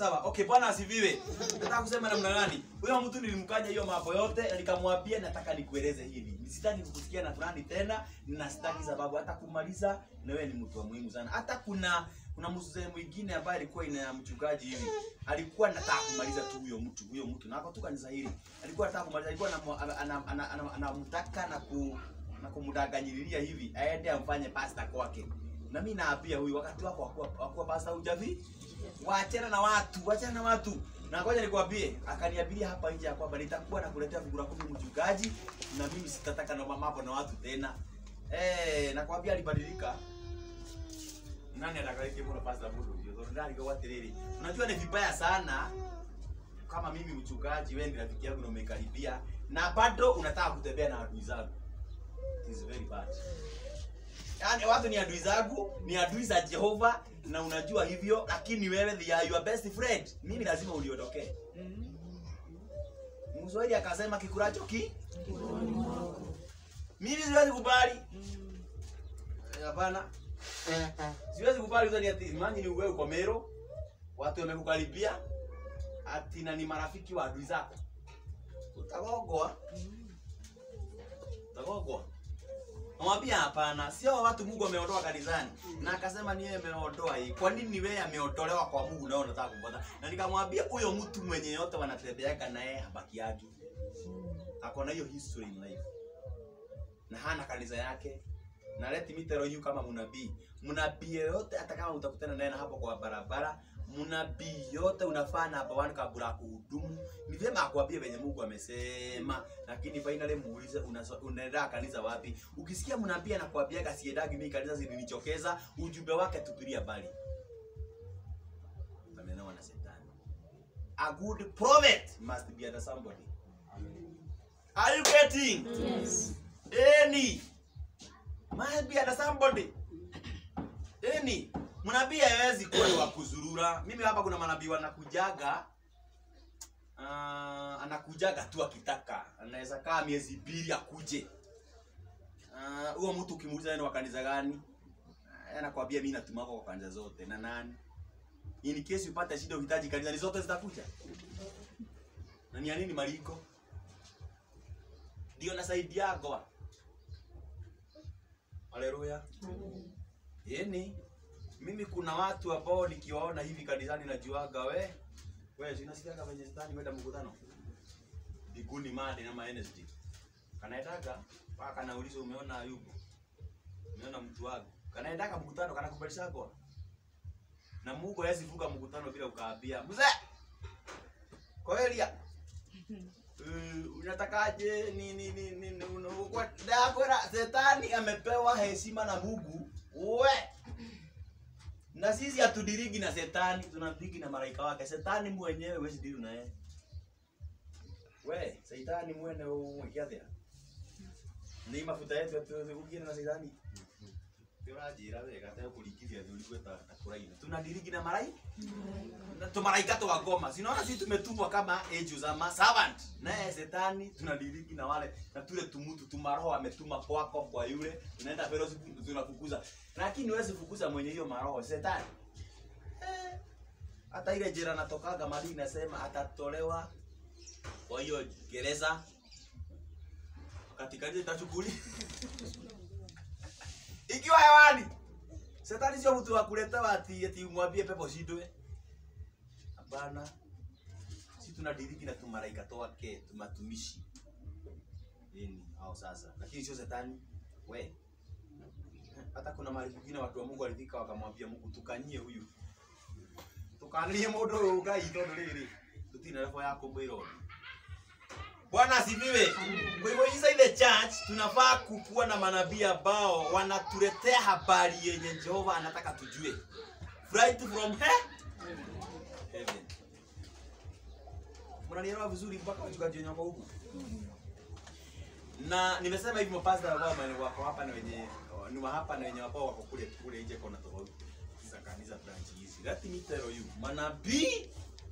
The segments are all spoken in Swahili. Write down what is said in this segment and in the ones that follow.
sawa. Okay, bwana asifiwe. Nataka kusema namna gani? Huyo mtu nilimkanya hiyo mambo yote na nikamwambia nataka nikueleze hivi. Sitaki kukusikia na fulani tena na sitaki sababu hata kumaliza na wewe ni mtu wa muhimu sana. Hata kuna kuna mzee mwingine ambaye alikuwa ina mchungaji hivi. Alikuwa anataka kumaliza tu huyo mtu, huyo mtu. Na akatoka kanisa hili. Alikuwa anataka kumaliza, alikuwa anamtaka anamtaka na ku na kumdanganyililia hivi aende amfanye pasta kwake. Na mimi naambia huyu wakati wako wakuwa, wakuwa pasta hujavi wachana na watu, wachana na watu. Na ngoja nikwambie, akaniabiria hapa nje ya kwamba nitakuwa nakuletea vigura kumi mchungaji, na mimi sitataka na mambo na watu tena. Eh, nakwambia alibadilika. Nani atakayeje mbona pasta mudu? Ndio ndani kwa watiriri. Unajua ni vibaya sana kama mimi mchungaji, wewe ni rafiki yangu na umekaribia na bado unataka kutembea na adui zangu. It is very bad. Yaani watu ni adui zangu, ni adui za Jehova na unajua hivyo, lakini wewe they are your best friend. Mimi lazima uniondokee. Mswahili akasema kikuracho ki mimi siwezi kubali. Eh, Hapana. Siwezi kubali uzani ati imagine wewe uko Mero, watu wamekukaribia ati na ni marafiki wa adui zako. Utagogwa. Utagogwa. Namwambia hapana, sio watu Mungu ameondoa kanisani. Na akasema ni yeye ameondoa hii. Kwa nini wewe ameondolewa kwa Mungu na wewe unataka kumfuata? Na nikamwambia huyo mtu mwenye yote wanatembeaka na yeye habaki yake. Ako na hiyo history in life. Na hana kanisa yake. Na let me tell you kama mnabii. Mnabii yote hata kama utakutana naye na hapo kwa barabara, mnabii yote unafaa na hapa wani kabla ya kuhudumu. Ni vyema akwambie venye Mungu amesema, lakini finally muulize unaso- unaenda kanisa wapi. Ukisikia mnabii anakuambia kasiendagi mimi kanisa zilinichokeza, ujumbe wake tupilia mbali. Amenewa na shetani. A good prophet must be under somebody. Are you getting? Yes. Any must be under somebody. Any mnabii hawezi kuwa ni wa kuzurura. Mimi hapa kuna manabii wanakujaga uh, anakujaga tu akitaka, anaweza kaa miezi mbili akuje. Ah, Huo uh, mtu ukimuuliza yeye ni wa kanisa gani, uh, anakwambia mimi natumako kwa kanisa zote. Na nani? In case upate shida uhitaji kanisa ni zote zitakuja. Na ni ya nini maliko? Ndio nasaidia goa. Haleluya. Yaani mimi kuna watu ambao nikiwaona hivi kanisani najuaga we wewe sinasikiaga venye shetani wenda mkutano biguni madi na NSD kanaendaga mpaka kanauliza umeona Ayubu umeona mtu wako kanaendaga mkutano kanakubalisha kwa na Mungu hawezi vuka mkutano bila ukaambia mzee Koelia Uh, unatakaje ni ni ni ni ni- una- kwa dakora shetani amepewa heshima na Mungu we na sisi hatudirigi na shetani tunadirigi na malaika wake shetani mwenyewe huwezi dili na yeye we shetani mwene umwekiathia ni mafuta yetu tuweze kugina na shetani Turajira wega ta kulikithia thuri gweta takuraina tunadirigi na malaika na tumaraika tukagoma sinaona sisi tumetumwa kama angels ama servant naye shetani tunadiriki na wale na tule tumutu tumaroho ametuma kwako kwa yule tunaenda fellowship tunafukuza lakini huwezi fukuza mwenye hiyo maroho shetani Eh, hata ile jera natokaga mali inasema atatolewa kwa hiyo gereza wakati kaje itachukuli ikiwa hewani shetani sio mtu wa kuleta ati ati umwambie pepo shindwe Hapana, si tunadiriki na tumaraika twake tumatumishi ini au sasa, lakini sio shetani we. Hata kuna mahali kwingine watu wa Mungu walifika wakamwambia Mungu, tukanyie huyu tukanie mundu uyu ngai tondu riri tutina revo yako mwiro Bwana asifiwe. Kwa hivyo inside the church tunafaa kukuwa na manabii ambao wanatuletea habari yenye Jehova anataka tujue. Right from here heaven. Mnanielewa vizuri mpaka wachungaji wenye wako huku? Na nimesema hivi mapasta ambao wame- wako hapa na wenye ni wa hapa na wenye ambao wako kule kule nje kona tofauti za kanisa branch hizi. Let me tell you, manabii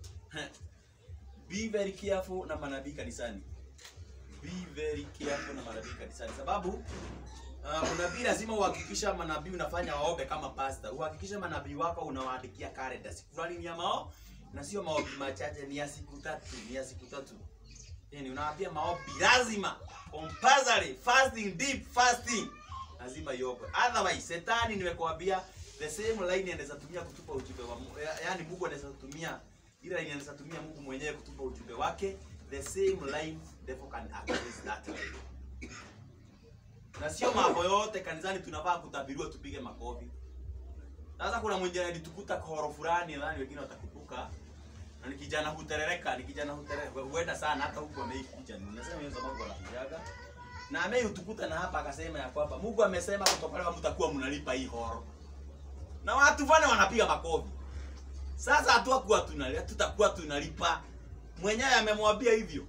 be very careful na manabii kanisani. Be very careful na manabii kanisani sababu uh, unabii lazima uhakikisha manabii unafanya waombe kama pasta. Uhakikishe manabii wako unawaandikia calendar. Siku fulani ni ya mao na sio maombi machache ni ya siku tatu ni ya siku tatu yani unawaambia maombi lazima compulsory fasting deep fasting lazima iokwe otherwise setani nimekuambia the same line anaweza tumia kutupa ujumbe wa Mungu Ya- yaani Mungu anaweza tumia ile line anaweza tumia Mungu mwenyewe kutupa ujumbe wake the same line devil can access that line na sio mambo yote kanisani tunafaa kutabiriwa tupige makofi sasa kuna mwingine alitukuta koro fulani nadhani wengine watakutuka na ni kijana huterereka ni kijana huterereka huenda sana hata huko ameikuja nasema hiyo sababu anakujaga na ameutukuta na hapa akasema ya kwamba Mungu amesema kutoka mtakuwa mnalipa hii horo na watu vane wanapiga makofi sasa hatuakuwa tunalipa tutakuwa tunalipa mwenyewe amemwambia hivyo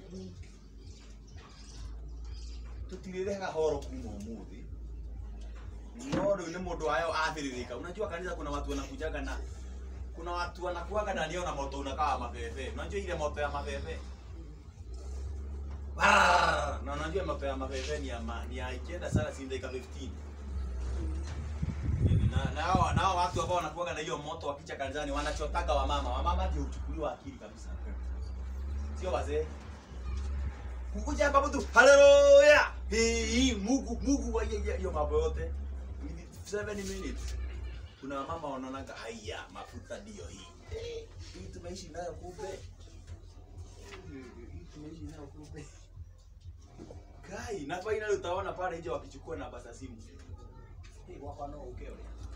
tutirĩrĩhaga horo kuma ũmũthĩ no rĩu nĩ mũndũ wayo athĩrĩrĩka unajua kanisa kuna watu wanakujaga na kuna watu wanakuaga na niona moto unakaa mabebe unajua ile moto ya mabebe Brrr! na unajua moto ya mabebe ni ya ma, ni ya ikienda sana si dakika 15 na na hao na hao watu ambao wanakuaga na hiyo moto wakicha kanisani wanachotaga wamama wamama ndio huchukuliwa akili kabisa sio wazee kukuja hapa mtu haleluya hii Mungu Mungu wa hiyo hiyo mambo yote 7 minutes kuna mama wanaonaga haya mafuta ndio hii Eh, hii tumeishi nayo kumbe hii tumeishi nayo kumbe kai na finally utaona pale nje wakichukua namba za simu hey, wako no ukeo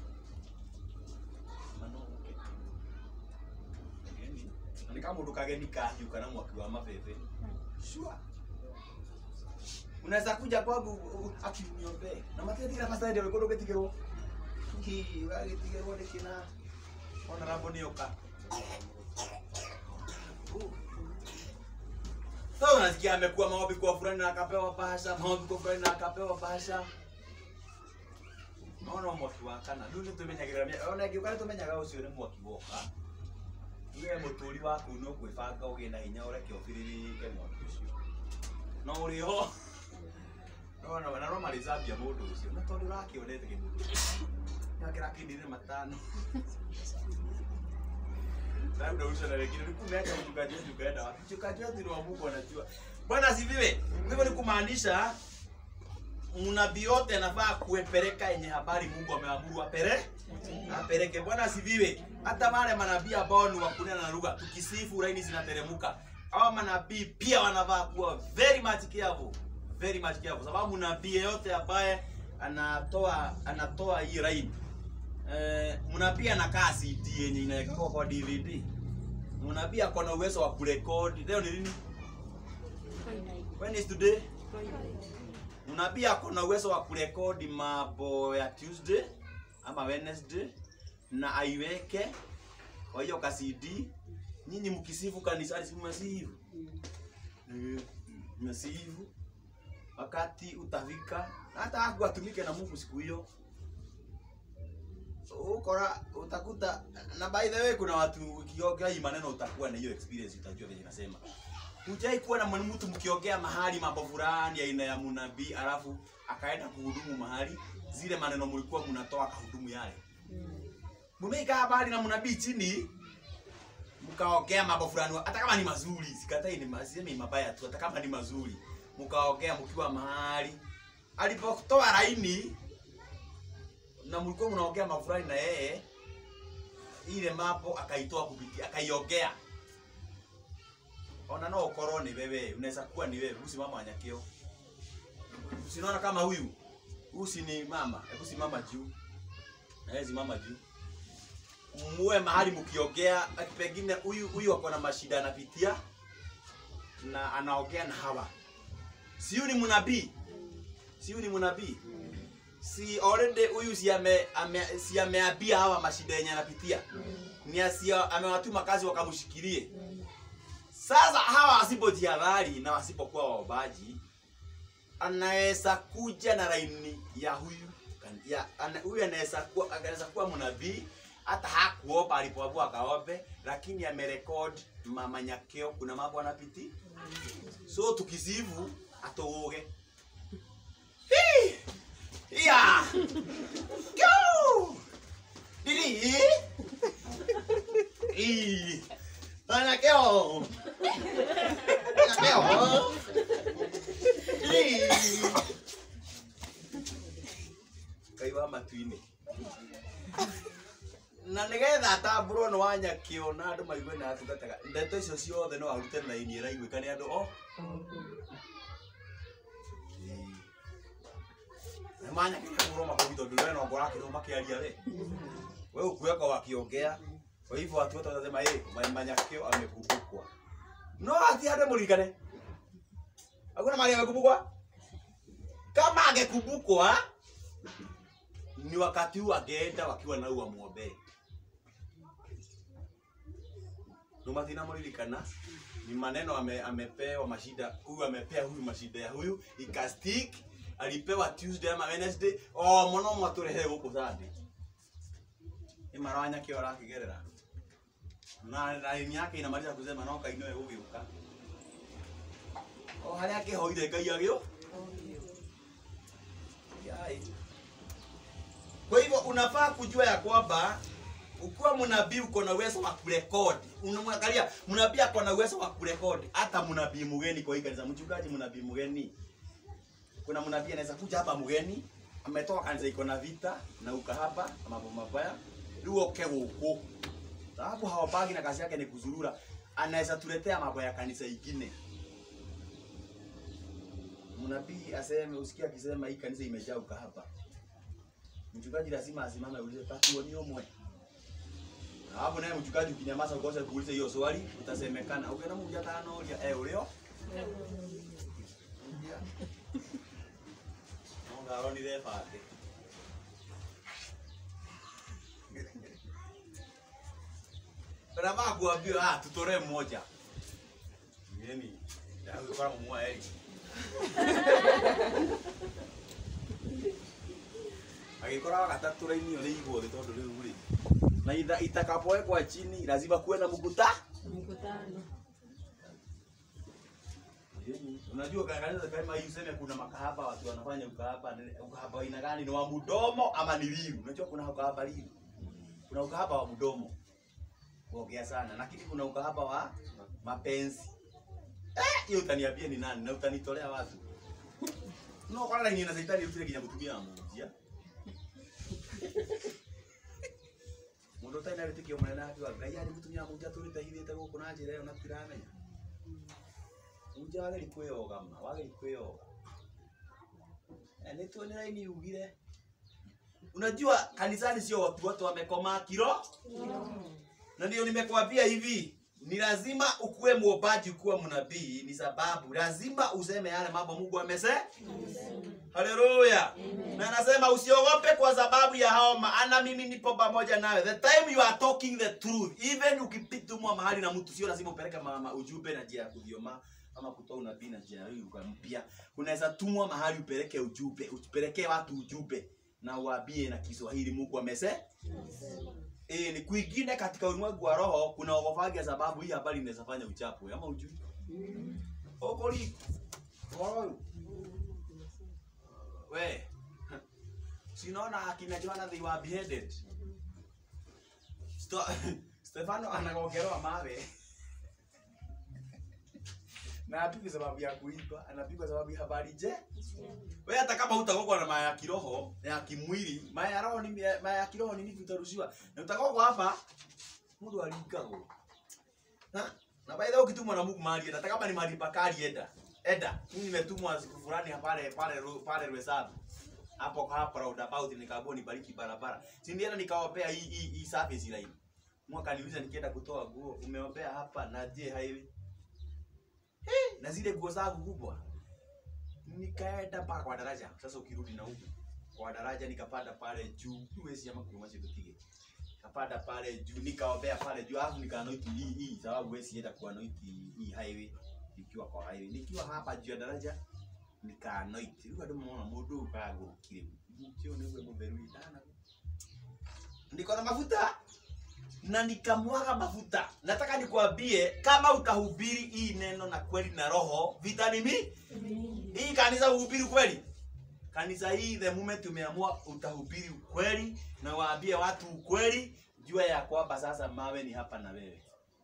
mano uke Ageni. Na ni kama mundu kageni kahiuka na mwaki wa mabebe sure unaweza kuja kwangu u- u- akiniombee na matethira pastor ndio wekondo getigirwo ki wagetigirwo ni kina ona rambo ni oka sasa unasikia amekuwa maombi kwa fulani na akapewa bahasha maombi kwa fulani na akapewa bahasha naona mwaki wa kana rĩu nĩtũmenyagĩrĩra mĩa- ona ĩngĩũka nĩtũmenyaga ũcio nĩ mwaki woka we mũtũri waku no kwĩbanga ũgĩe na hinya ũreke ũbirĩrĩke mwaki ũcio no ũrĩ ho no no na no marĩcambia mũndũ ũcio na tondũ ũrakĩonete kĩmũndũ nakĩra kĩndire matano labda uso na wengine ni kumeacha mchungaji wetu kaenda wapi mchungaji wetu ni wa Mungu anajua bwana asifiwe hivyo ni kumaanisha mnabii yote anafaa kuepeleka yenye habari Mungu ameamuru apere apeleke. Bwana asifiwe. Hata wale manabii ambao ni wa kunena na lugha, tukisifu laini zinateremka. Hawa manabii pia wanafaa kuwa very much careful, very much careful, sababu nabii yeyote ambaye anatoa anatoa hii laini eh, mnabii anakaa CD yenye inawekwa kwa DVD. Mnabii ako na uwezo wa kurekodi. Leo ni lini? When is today? Mnabii ako na uwezo wa kurekodi mambo ya Tuesday ama Wednesday na aiweke kwa hiyo ka CD. Nyinyi mkisifu kanisani, si mmesifu? Eh, mmesifu. Wakati utafika hata haku atumike na Mungu siku hiyo ukora utakuta na by the way kuna watu ukiongea hii maneno utakuwa na hiyo experience utajua vile nasema hujai kuwa na mwalimu mtu mkiongea mahali mambo fulani aina ya munabii alafu akaenda kuhudumu mahali zile maneno mlikuwa mnatoa kahudumu yale mumeikaa habari na munabii chini mkaongea mambo fulani hata kama ni mazuri sikatai ni masemi mabaya tu hata kama ni mazuri mkaongea mkiwa mahali alipotoa laini na mlikuwa mnaongea mambo fulani na yeye ile mambo akaitoa kupitia akaiongea ona no ukorwo ni wewe unaweza kuwa ni wewe usimama wanyakio usinaona kama huyu huyu si ni mama hebu simama juu na yeye simama juu muwe mahali mkiongea pengine huyu huyu ako na mashida anapitia na anaongea na hawa si huyu ni mnabii si huyu ni mnabii si already huyu si ame, ame si ameambia hawa mashida yenye anapitia ni asio amewatuma kazi wakamshikilie sasa hawa wasipojihadhari na wasipokuwa waombaji anaweza kuja na laini ya huyu kan- ya ana, huyu anaweza kuwa anaweza kuwa mnabii hata hakuomba alipoambiwa akaombe lakini amerekod mamanyakeo kuna mambo anapiti so tukisivu atoge Yeah. Go! Didi. Ii. Anakeo. Anakeo. Ii. Kaiwa matu-inĩ na nigetha atambũrwo nĩ wanyakĩo na andũ maigue na atungataga ndeto icio ciothe no arute na ini ĩraiguĩka nĩ andũ o manyakĩkagũrwo makũmi tondũ we no ngorakĩrwo makĩaria we we ukuweka wakiongea kwa hivyo watu wote watasema hey, manyakio amekumbukwa no ati ande mulikane hakuna mali amekumbukwa kama angekumbukwa ni wakati huu angeenda wakiwa na ua muombe numatina mulilikana ni maneno ame, amepewa mashida huyu amepea huyu mashida ya huyu ikastik alipewa tuesday ama wednesday o mono mwaturehe guku Sunday imarwanya kio arakigerera na laini yake inamaliza kusema no kainoe gugiuka o haria akihoire ngai agio Yai. kwa hivyo unafaa kujua ya kwamba ukiwa mnabii uko na uwezo wa kurekodi unamwangalia mnabii ako na uwezo wa kurekodi hata mnabii mgeni kwa hii kanisa mchungaji mnabii mgeni kuna mnabii anaweza kuja hapa mgeni ametoka kanisa iko na vita na ukahaba na mambo mabaya rĩu oke gũkũ sababu hawapagi na kazi yake ni kuzurura anaweza tuletea mambo ya kanisa ingine mnabii aseme usikia akisema hii kanisa imejaa ukahaba mchungaji lazima asimame aulize tatu ni omwe na hapo naye mchungaji ukinyamaza ukose kuuliza hiyo swali utasemekana ukiona mmoja tano ulia eh ulio Nonga aroni de pate. Brava kuambiwa ah tutore mmoja. Ngeni. Ya kwa mmoja Eric. Agikora gatatu raini ole igwo thi tondu riu ri. Na itha itakapowekwa chini lazima kuwe na mkuta. Mkutano. Unajua kanisa kama hii useme kuna makahaba watu wanafanya ukahaba, ukahaba aina gani? Ni wa mdomo ama ni liu? Unajua kuna ukahaba liu. Kuna ukahaba wa mdomo. Kuongea sana, lakini kuna ukahaba wa mapenzi. Eh, hiyo utaniambia ni nani na utanitolea watu. No kwa nini na shetani utile kinya kutumia mmoja? Mundu taina ritikio munene akiwa ngai ari mutumia muja turite hithite guku na njira iyo na tiramenya uja wageri kwĩyogama wageri kwĩyoga Eh, nĩ tuone raini ugire unajua kanisani sio watu wote wamekoma kiro na ndio nimekwambia hivi ni lazima ukuwe mwombaji ukuwe mnabii ni sababu lazima useme yale mambo mungu amese haleluya na anasema usiogope kwa sababu ya hao maana mimi nipo pamoja nawe the time you are talking the truth even ukipitumwa mahali na mtu sio lazima upeleke mama ujumbe na njia ya kudhioma ama kutoa unabii na njia hii mpya unaweza tumwa mahali upeleke ujumbe upelekee watu ujumbe na uambie na Kiswahili Mungu amese E, ni kwingine katika ulimwengu wa roho kuna ogofagia sababu hii habari inaweza fanya uchafu ama ujui okoli Oi. we sinaona akina Joana they were beheaded Sto Stefano anagogerwa mawe na apigwe sababu ya kuiba anapigwa sababu ya habari je wewe hata kama utagogwa na maya ya kiroho na ya kimwili maya ya roho ni maya ya kiroho ni vipi utarushiwa na utagogwa hapa mtu alikagwo na na baada ya ukitumwa na Mungu mahali hata kama ni mahali pakali enda enda mimi nimetumwa siku fulani pale pale pale Rwesabu hapo hapo roundabout nikaambiwa nibariki barabara si ndienda nikaombea hii hii hii service line mwaka niuliza nikienda kutoa nguo umeombea hapa na je highway Hey, na zile nguo zangu kubwa nikaenda mpaka kwa daraja. Sasa ukirudi na huku kwa daraja, nikapanda pale juu, huwezi ama kuruma chibutige, kapanda pale juu, nikaombea pale juu, alafu nikanoiti hii hii, sababu huwezi enda kuanoiti hii highway nikiwa kwa highway, nikiwa hapa juu ya daraja nikanoiti rĩu andũ mona mũndũ ũyũ kagũrũkire mũtio nĩguo mũtheru itana niko na mafuta na nikamwaga mafuta. Nataka nikwambie kama utahubiri hii neno na kweli na roho, vita ni mi hii kanisa uhubiri kweli. Kanisa hii the moment umeamua utahubiri ukweli na waambie watu ukweli, jua ya kwamba sasa mawe ni hapa na wewe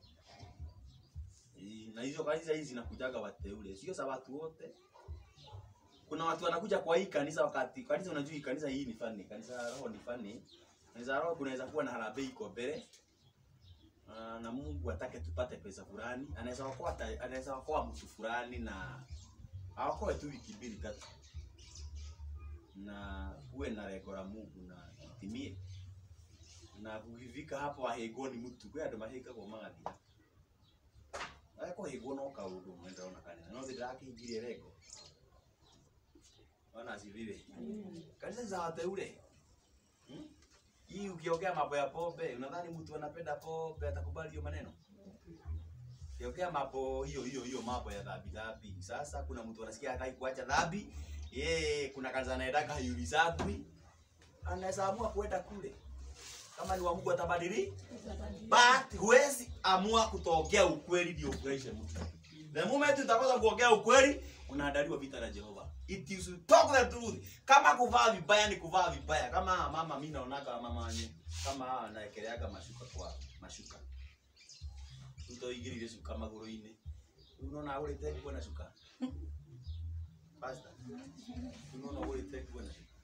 Eh, na hizo kanisa hizi zinakujaga wateule sio za watu wote kuna watu wanakuja kwa hii kanisa wakati kanisa unajua hii kanisa hii ni fani kanisa la roho ni fani kanisa la roho kunaweza kuwa na harambee iko mbele Ah, na Mungu atake tupate pesa fulani anaweza okoa ata- anaweza okoa mtu fulani na aokoe tu wiki mbili tatu na uwe na lengo la Mungu na itimie na kukifika hapo ahegoni mtu kwa ndo maheka kwa magathia ako hego no kaundu mwenda ona kanisa no thira akingirie lengo wana asifiwe kanisa za wateule hmm? hii ukiongea mambo ya pombe unadhani mtu anapenda pombe atakubali hiyo maneno ukiongea mambo hiyo hiyo hiyo mambo ya dhambi dhambi sasa kuna mtu anasikia hataki kuacha dhambi yeye kuna kanisa anaendaka hayulizagwi anaweza amua kwenda kule kama ni wa Mungu atabadili but huwezi amua kutokea ukweli ndio ufurahishe mtu the moment utakosa kuongea ukweli unaandaliwa vita na Jehova it is to talk the truth kama kuvaa vibaya ni kuvaa vibaya kama mama mimi naonaga mama wanye kama anaekeleaga mashuka kwa mashuka utoigirire shuka maguru-inĩ unaona agũrĩte nguo na shuka pastor unaona agũrĩte nguo na shuka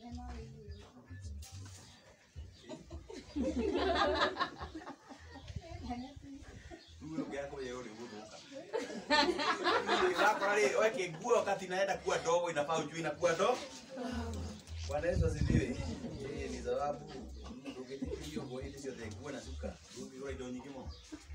Huyo yako yeye ule guthuka. Unakora ile weke nguo wakati inaenda kuwa dogo inafaa ujue inakuwa dogo. Bwana Yesu asifiwe. Eh, ni sababu ndugetikio kwa ile sio nguo na suka. Ndugu yule ndio nyingi mo.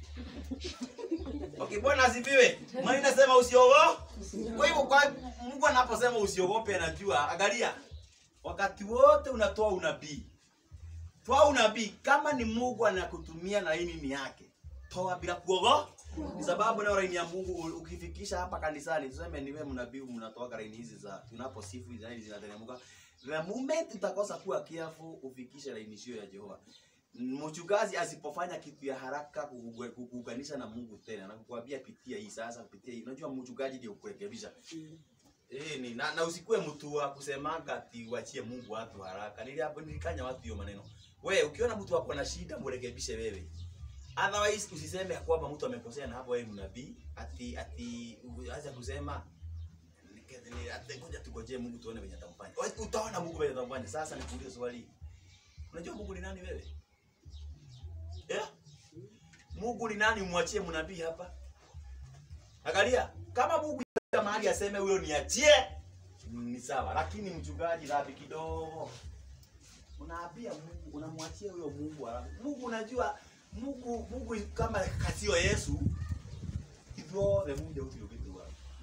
Okay, Bwana asifiwe. Maana inasema usiogope. Kwa hivyo kwa Mungu anaposema usiogope anajua, angalia. Wakati wote unatoa unabii. Toa unabii kama ni Mungu anakutumia na hii ni yake toa bila kuogopa. Ni sababu na laini ya Mungu u- ukifikisha hapa kanisani, tuseme ni wewe mnabii mnatoa laini hizi za tunaposifu hizi laini zinateremka. The moment utakosa kuwa careful ufikishe laini hiyo ya Jehova. Mchungaji asipofanya kitu ya haraka kukugu- kukuunganisha na Mungu tena na kukuambia pitia hii sasa, pitia hii. Unajua mchungaji ndio kurekebisha. Eh, ni na, na usikue mtu wa kusemaga ati wachie Mungu watu haraka. Niliapo nilikanya watu hiyo maneno. We ukiona mtu wako na shida mrekebishe wewe. Otherwise usiseme ya kwamba mtu amekosea na hapo wewe ni nabii ati ati acha kusema ni ati ngoja tugoje Mungu tuone venye atamfanya. Wewe Utaona Mungu venye atamfanya. Sasa nikuulize swali. Unajua Mungu ni nani wewe? Yeah? Mungu ni nani umwachie mnabii hapa? Angalia, kama Mungu ya mahali aseme huyo niachie ni sawa, lakini mchungaji dhambi kidogo. Unaambia Mungu, unamwachia huyo Mungu halafu. Mungu unajua Mungu Mungu kama kasio Yesu ithuo the munde utio kitu wa.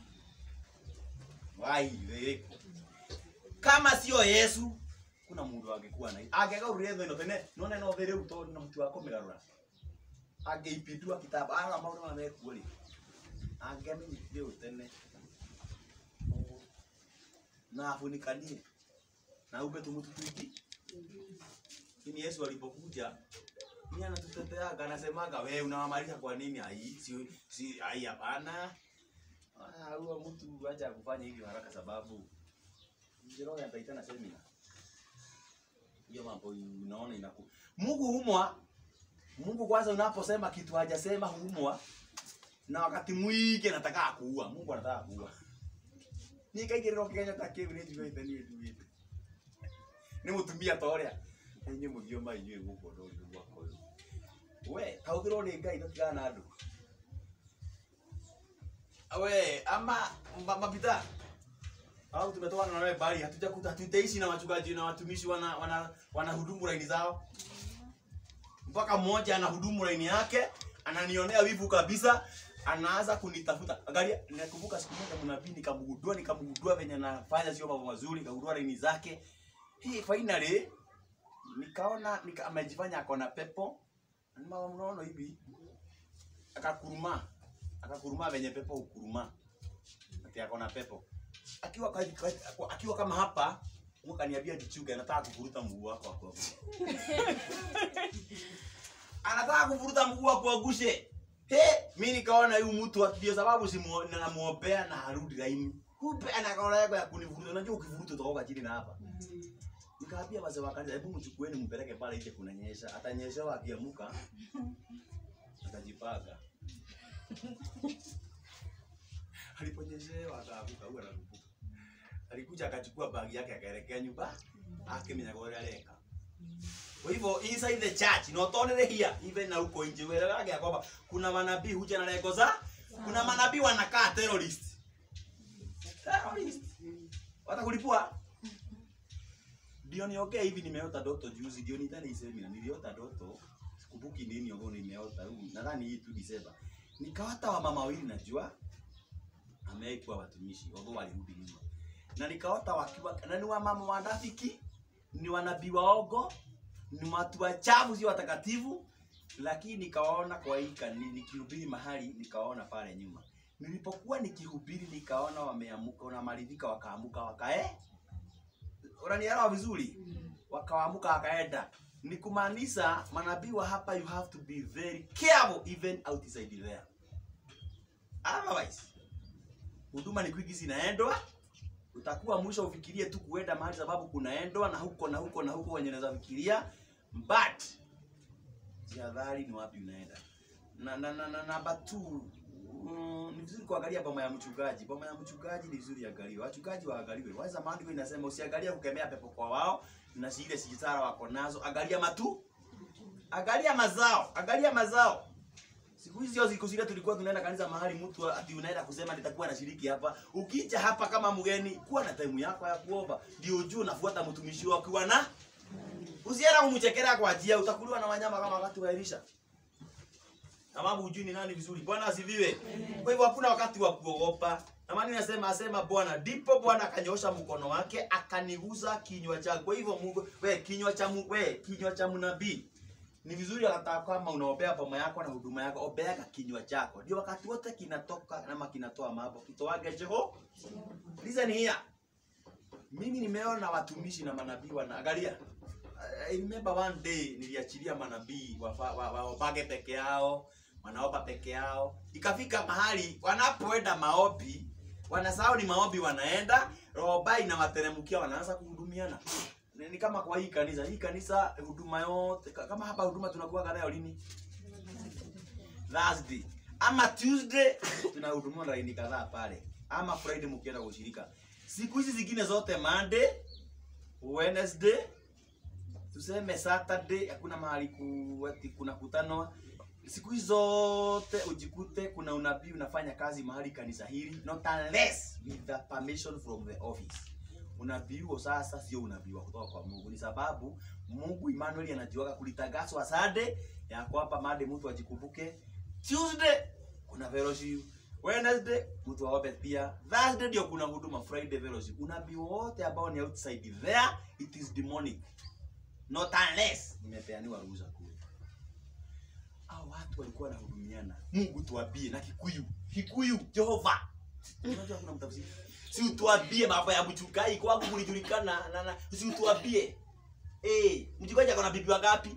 Wai weko. Kama sio Yesu kuna mundu angekuwa na angekaurire thä no tene none no thä rä u tondå na må tu wa kå mä garå ra angeipindua kitabu ana maå ndå mamekuo rä angemenyithie å tene na afunikanie na umbe tumutu twingi lakini Yesu alipokuja ni anatuteteaga anasemaga we unawamaliza kwa nini ai si si ai hapana ah huyo mtu acha kufanya hivyo haraka sababu Njiro ataitana semina hiyo mambo unaona inaku Mungu humwa Mungu kwanza unaposema kitu hajasema humwa na wakati mwingi anataka kuua Mungu anataka kuua nikaigirira kigenya ta kiu ni njugaite ni njugaite ni mutumia ta uria inyu mugioma inyu guko ndo ri gwako uyu we kauthirwo ni ngai tutigana na andu we ama ma- mabita au tumetoana na wewe bali hatujakuta hatutaishi na wachungaji na watumishi wana wana wanahudumu laini zao mpaka mmoja anahudumu laini yake ananionea wivu kabisa anaanza kunitafuta angalia nakumbuka siku moja mnabii nikamgundua nikamgundua venye anafanya sio mambo mazuri nikagundua laini zake hii finally nikaona nika, amejifanya ako na pepo mama mnaona hivi akakuruma akakuruma venye pepo ukuruma ati ako na pepo akiwa ka- ka- akiwa kama hapa Mungu kaniambia jichunge anataka kuvuruta mguu wako hapo anataka kuvuruta mguu wako agushe he mimi nikaona huyu mtu ndio sababu simu namuombea na harudi laini kumbe ana kaona yako ya kunivuruta unajua ukivuruta utaoga chini na hapa nikaambia wazee wa kanisa hebu mchukueni mpeleke pale nje kunanyesha atanyeshewa akiamuka atajipaka aliponyeshewa akaamuka huwa anakumbuka alikuja akachukua bagi yake akaelekea nyumba akimenya gore areka kwa hivyo inside the church not only here even na huko nje wewe ya kwamba kuna manabii huja na lengo za kuna manabii wanakaa terrorist terrorist watakulipua ndio niongee hivi nimeota ndoto juzi ndio nitani isemi niliota ndoto sikumbuki nini ambao nimeota huu nadhani hii tu December nikaota wa mama wawili najua ameikuwa watumishi ambao walirudi nyuma na nikaota wakiwa na ni wa mama wanafiki ni wanabii waogo ni watu wachafu sio watakatifu lakini nikawaona kwa hii kanisa nikihubiri mahali nikawaona pale nyuma nilipokuwa nikihubiri nikaona wameamuka wanamaridhika wakaamuka wakae unanielewa vizuri wakaamuka wakaenda ni kumaanisha manabii wa hapa you have to be very careful even outside there otherwise huduma ni kwingi zinaendwa utakuwa mwisho ufikirie tu kuenda mahali sababu kunaendwa na huko na huko na huko wenye unaweza fikiria but jihadhari ni wapi unaenda na na na, na namba 2 mm, ni vizuri kuangalia boma ya mchungaji boma ya mchungaji ni vizuri iangaliwe wachungaji waangaliwe waza maandiko inasema usiangalia kukemea pepo kwa wao na zile sijitara wako nazo angalia matu angalia mazao angalia mazao Siku hizi sio siku zile tulikuwa tunaenda kanisa mahali mtu ati unaenda kusema nitakuwa nashiriki hapa. Ukija hapa kama mgeni, kuwa na time yako ya kuomba. Ndio ujue unafuata mtumishi wako ukiwa na Usienda kumchekera kwa ajia utakuliwa na wanyama kama wakati wa Elisha. Sababu hujui ni nani vizuri. Bwana asifiwe. Kwa hivyo hakuna wakati wa kuogopa. Na maana nasema asema Bwana, ndipo Bwana akanyosha mkono wake akaniguza kinywa chake. Kwa hivyo Mungu, we kinywa cha Mungu, we kinywa cha mnabii ni vizuri hata kama unaombea boma yako na huduma yako, ombea kinywa chako, ndio wakati wote kinatoka ama kinatoa mambo kitoage jeho. Listen here, mimi nimeona watumishi na manabii wanaangalia. I remember one day niliachilia manabii wafa- wa- waombage peke yao, wanaomba peke yao, ikafika mahali wanapoenda maombi wanasahau ni maombi wanaenda, roho inawateremkia, wanaanza kuhudumiana ni ni kama kwa hii kanisa hii kanisa huduma yote ka- kama hapa huduma tunakuwa nayo lini Thursday ama Tuesday tunahudumiwa laini kadhaa pale ama Friday mkienda kushirika siku hizi zingine zote Monday Wednesday tuseme Saturday hakuna mahali ku, ati kuna kutanwa siku hizi zote ujikute kuna unabii unafanya kazi mahali kanisa hili not unless with the permission from the office unabii huo sasa sio unabii wa kutoka kwa Mungu, ni sababu Mungu Emmanuel anajiwaka kulitangazwa Sunday ya kwamba Monday mtu ajikumbuke, Tuesday kuna fellowship, Wednesday mtu aombe pia, Thursday ndio kuna huduma, Friday fellowship. Unabii wote ambao ni outside there it is demonic, not unless nimepeaniwa ruhusa kule. Hao watu walikuwa wanahudumiana, Mungu tuambie na Kikuyu, Kikuyu Jehova. Unajua kuna mtafsiri si utuambie mambo ya mchungaji kwangu kulijulikana na, na si utuambie eh mchungaji akona bibi wangapi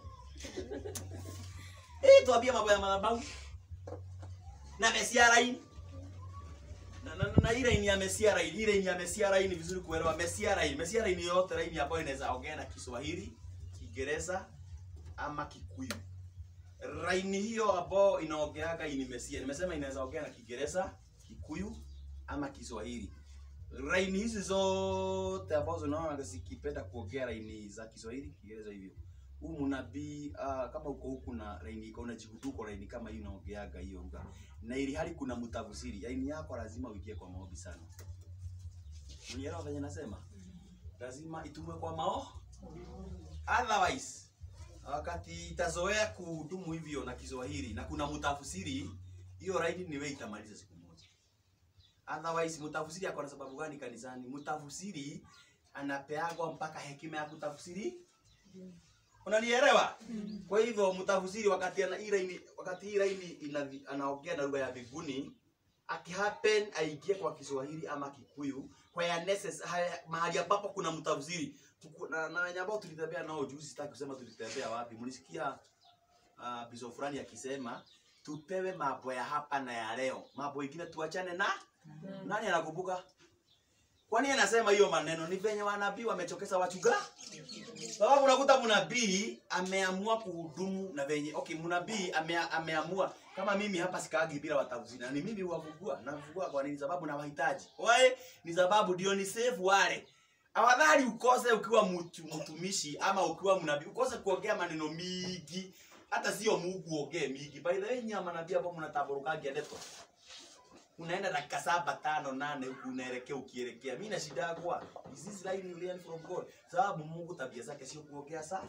eh tuambie mambo ya madhabahu na mesia line na, na, na, na ile ni ya mesia line ile ni ya mesia line vizuri kuelewa mesia line mesia line yote line ambayo inaweza ongea na Kiswahili Kiingereza ama Kikuyu line hiyo ambayo inaongeaga ni mesia nimesema inaweza ongea na Kiingereza Kikuyu ama Kiswahili. Laini hizi zote ambazo unaona zikipenda kuongea laini za Kiswahili, Kiingereza hivyo. Huu mnabii uh, kama uko huku na laini iko na jihuduko laini kama hii unaongeaga hiyo lugha. Na ili hali kuna mtafsiri, laini yako lazima uingie kwa maombi sana. Unielewa venye nasema? Lazima itumwe kwa mao. Otherwise wakati itazoea kuhudumu hivyo na Kiswahili na kuna mtafsiri, hiyo laini ni wewe itamaliza siku moja. Otherwise mtafsiri ako na sababu gani kanisani? Mtafsiri anapeagwa mpaka hekima ya kutafsiri. Unanielewa? Kwa hivyo mtafsiri wakati ana ile ini, wakati ile ini ina, anaongea na lugha ya mbinguni akihappen aingie kwa Kiswahili ama Kikuyu kwa ya necessary mahali ambapo kuna mtafsiri Tuku- na, na wenye ambao tulitembea nao juzi, sitaki kusema tulitembea wapi. Mlisikia uh, biso fulani akisema tupewe mambo ya hapa na ya leo, mambo ingine tuachane na nani anakumbuka? Kwa Kwa nini anasema hiyo maneno? Ni venye wanabii wamechokesa wachunga. Sababu unakuta mnabii ameamua kuhudumu na venye okay, mnabii ame, ameamua kama mimi hapa sikaagi bila watafuzi na ni mimi huwafugua. Nafugua kwa nini? Sababu nawahitaji. Wae ni sababu ndio ni save wale. Afadhali ukose ukiwa mtu, mtumishi ama ukiwa mnabii, ukose kuongea maneno mingi. Hata sio Mungu ongee mingi. By the way, nyinyi manabii hapo mnataburukaje ndeto unaenda dakika saba tano nane huku unaelekea ukielekea mi na shida yakwa is this line you learn from god sababu mungu tabia zake sio kuongea sana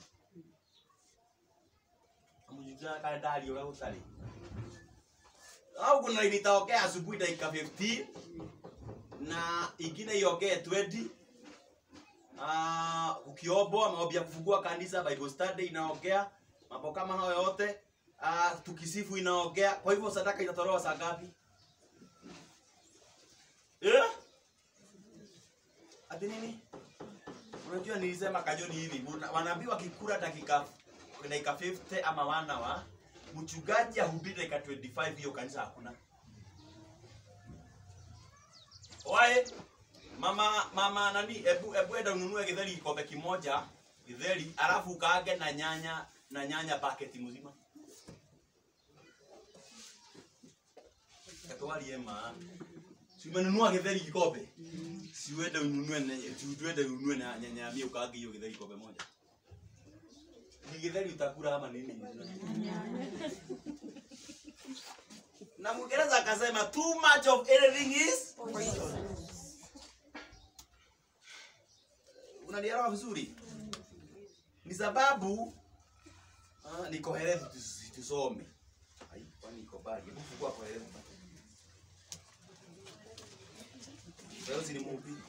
amujujana kalendari ule utali au kuna line itaokea asubuhi dakika 15 na ingine iongee 20 Ah, ukiombo maombi ya kufungua kanisa bible study inaongea mambo kama hayo yote Ah, tukisifu inaongea kwa hivyo sadaka itatolewa saa ngapi Eh? Ati nini? Unajua nilisema kajoni hivi, muna- wanabii wakikula dakika dakika 50 ama wana wa mchungaji ahubiri dakika 25 hiyo kanisa hakuna. Wae mama mama nani ebu ebu enda ununue githeri kikombe kimoja githeri alafu ukaage na nyanya na nyanya paketi mzima. Katwali ema. Si umenunua githeri kikombe? Si uende ununue na si uende ununue na nyanya mia ukaage hiyo githeri kikombe moja. Ni githeri utakula ama nini? Na Mwingereza akasema too much of anything is Unanielewa vizuri? Ni sababu ah, niko herevu tus- tusome. Ai, kwani iko bali? Hebu fungua kwa herevu. Leo si ni mhubiri.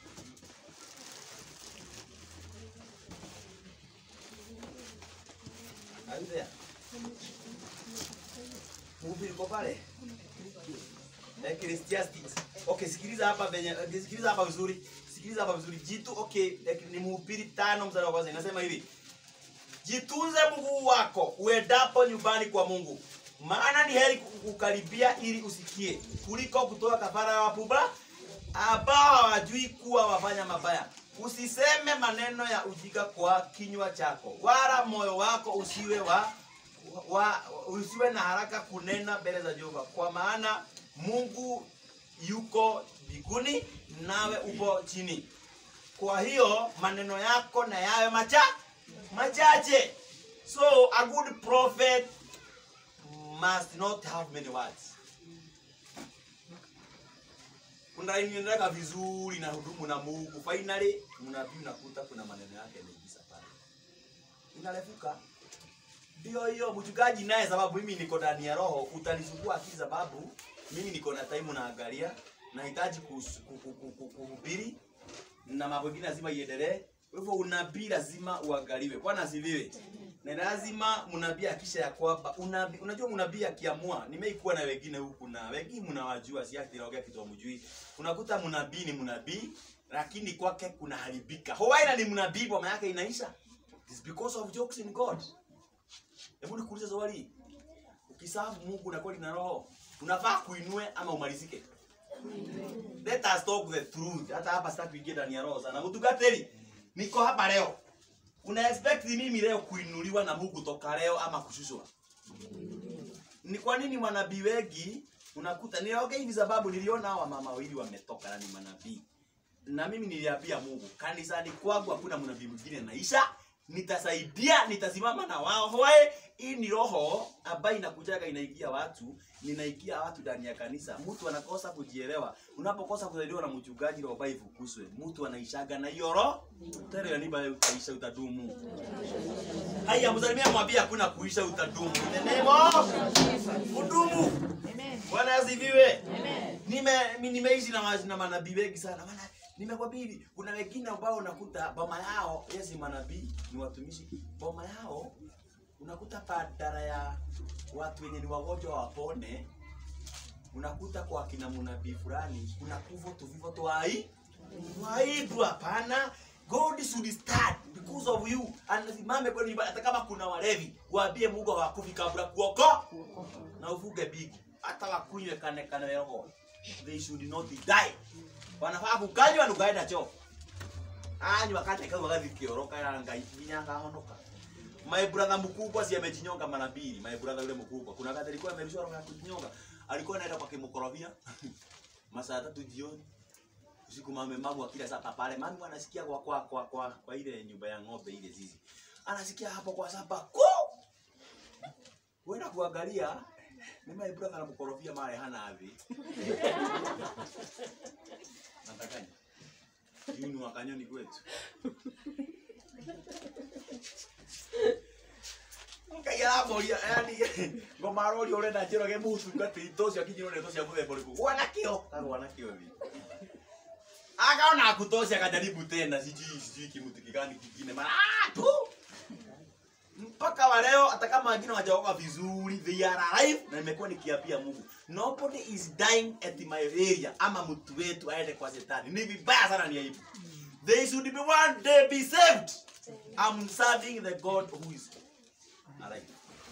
Are you there? Mhubiri uko pale? Ecclesiastes. Okay, sikiliza hapa venye eh, sikiliza hapa vizuri. Sikiliza hapa vizuri. Jitu okay, eh, ni mhubiri tano mstari wa kwanza inasema hivi. Jitunze mguu wako uendapo nyumbani kwa Mungu. Maana ni heri kukaribia ili usikie kuliko kutoa kafara ya wapumba ambao hawajui kuwa wafanya mabaya. Usiseme maneno ya ujinga kwa kinywa chako, wala moyo wako usiwe wa, wa usiwe na haraka kunena mbele za Jehova, kwa maana Mungu yuko mbinguni nawe upo chini. Kwa hiyo maneno yako na yawe macha machache. So a good prophet must not have many words. Unaendelea vizuri na hudumu na Mungu. Finally mnabii unakuta kuna maneno yake yameingiza pale. Inarefuka. Ndio hiyo mchungaji naye sababu mimi niko ndani ya roho utanisumbua akili sababu mimi niko na time naangalia nahitaji kus- ku- ku- ku- ku- kuhubiri na mambo mengine lazima iendelee. Kwa hivyo unabii lazima uangaliwe. Bwana asifiwe. Na lazima mnabii akisha ya kwamba unabii, unajua mnabii akiamua, nimeikuwa na wengine huku na wengine mnawajua, si ati naongea kitu hamjui. Unakuta mnabii ni mnabii lakini kwake kuna haribika. Hawaina ni mnabii boma yake inaisha. It's because of jokes in God. Hebu nikuulize swali. Ukisafu Mungu na kweli na roho, unafaa kuinue ama umalizike? Let us talk the truth. Hata hapa sitaki kuingia ndani ya roho sana. Mtugateli, niko hapa leo. Una expect mimi leo kuinuliwa na Mungu toka leo ama kushushwa? Ni kwa nini manabii wengi unakuta niongea hivi sababu niliona hawa mama wawili wametoka na ni manabii. Na mimi niliambia Mungu, kanisani kwangu hakuna mnabii mwingine naisha, nitasaidia, nitasimama na wao. Hoe, hii ni roho ambayo inakujaga inaingia watu, ninaingia watu ndani ya kanisa. Mtu anakosa kujielewa. Unapokosa kusaidiwa na mchungaji roho bai ifukuzwe. Mtu anaishaga na hiyo roho. Tare ya niba utaisha utadumu. Haya, msalimia mwambie hakuna kuisha utadumu. In the name of Udumu. Bwana asifiwe. Nime mi- nimeishi na wa- na manabii wengi sana. Maana nimekwambia hivi, kuna wengine ambao unakuta boma yao, yes ni manabii, ni watumishi. Boma yao unakuta badala ya watu wenye ni wagonjwa wapone, unakuta kwa kina mnabii fulani kuna kuvo tuvivo twai twaibu. Hapana, God should start because of you. Anasimame kwenu nyumbani, hata kama kuna walevi, waambie Mungu hawakufi kabla kuoko na ufuge bigi, hata wakunywe kane kane roho, they should not die. wanafaa kukanywa nukaenda choo anywa kate kau agathi kioroka ya ngai nginya akahonoka my brother mkubwa si amejinyonga mara mbili my brother yule mkubwa kuna wakati alikuwa amerushwa roho ya kujinyonga alikuwa anaenda kwa kimukorofia masaa tatu jioni usiku mame magu akila sapa pale mami anasikia kwa kwa kwa kwa, kwa ile nyumba ya ng'ombe ile zizi anasikia hapo kwa sapa ku Wenda kuangalia ni my brother anamkorofia mare hana avi natakanya yunu wakanyoni kwetu kaiaramoria yani ngomaroria urenda njirage mutungati tocio akinyirwo nä tocia muthemba å rä kå gwana kä o kagwana kä o thi akaona akutocia akajaribu tena sijui sijui kimutu kigani kingine mara ah, tu mpaka wa leo hata kama wengine wajaoka vizuri they are alive na nimekuwa nikiapia Mungu nobody is dying at my area ama mtu wetu aende kwa shetani ni vibaya sana ni aibu they should be one day be saved I'm serving the God who is alive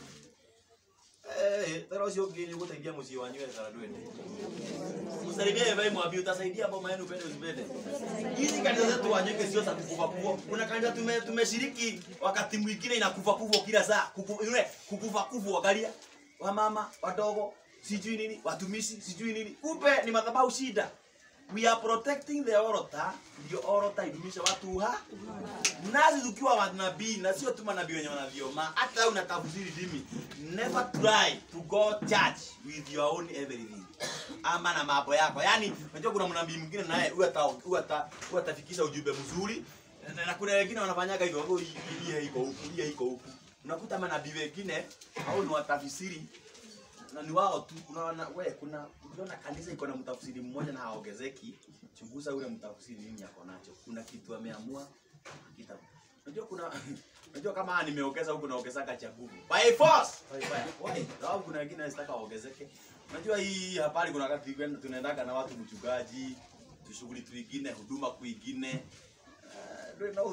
Eh, tara ucio ũngĩ nĩ ũgũteithia mũciĩ wanyu wetara ndwende msalimie Eva mwambie utasaidia boma yenu upende usipende. Hizi kanisa zetu wanyeke sio za kukufa kufa. Kuna kanisa tume tumeshiriki wakati mwingine inakufa kufa kila saa. Kuku, yule kukufa kufa angalia. Wamama, wadogo, sijui nini, watumishi, sijui nini. Kumbe ni madhabahu shida. We are protecting the altar, ndio altar idumisha watu ha. Nasi tukiwa manabii na sio tu manabii wenye wanavioma, hata unatafsiri dini. Never try to go church with your own everything ama na mambo yako. Yaani unajua kuna mnabii mwingine naye huwa ata huwa ata huwa atafikisha ujumbe mzuri na, na kuna wengine wanafanyaga hivyo, wao hii iko huku, hii iko huku. Unakuta manabii wengine au ni watafsiri na ni wao tu. Unaona wewe, kuna ukiona kanisa iko na mtafsiri mmoja na haongezeki, chunguza ule mtafsiri nini ako nacho. Kuna kitu ameamua kita. Unajua kuna Unajua kama nimeongeza huku naongezaka cha nguvu. By force. By fire. Why? Sababu kuna wengine wanataka waongezeke. Unajua hii habari kuna wakati kwenda tunaendaga na watu mchungaji, tushughuli twingine, huduma kwingine. Uh,